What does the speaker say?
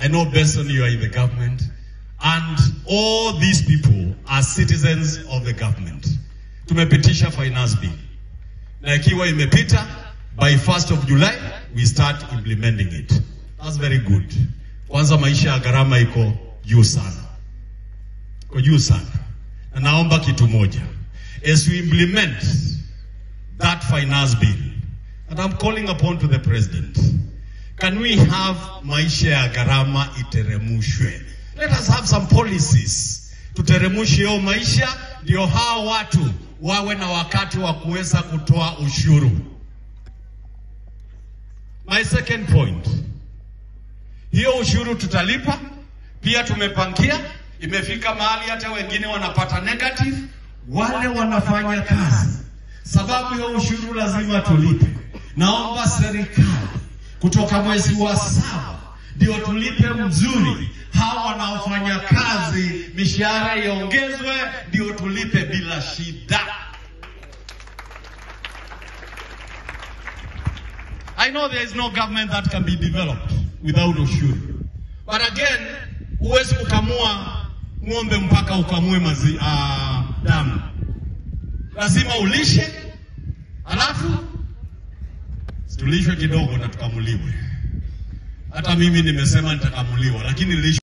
I know Benson, you are in the government, and all these people are citizens of the government. Tumepitisha finance bill na ikiwa imepita by 1st of July we start implementing it. That's very good. Kwanza maisha ya gharama iko juu sana, iko juu sana, na naomba kitu moja, as we implement that finance bill and I'm calling upon to the president, can we have maisha ya gharama iteremushwe? Let us have some policies tuteremushe hiyo maisha, ndio hao watu wawe na wakati wa kuweza kutoa ushuru. My second point, hiyo ushuru tutalipa pia, tumepangia imefika mahali hata wengine wanapata negative, wale wanafanya kazi, sababu hiyo ushuru lazima tulipe. Naomba serikali kutoka mwezi wa saba ndio tulipe mzuri, hawa wanaofanya kazi mishahara iongezwe, ndio tulipe bila shida. I know there is no government that can be developed without ushuru. But again, huwezi kukamua ng'ombe mpaka ukamue mazi, uh, damu. Lazima ulishe, alafu tulishwe kidogo na tukamuliwe. Hata mimi nimesema nitakamuliwa, lakini lishe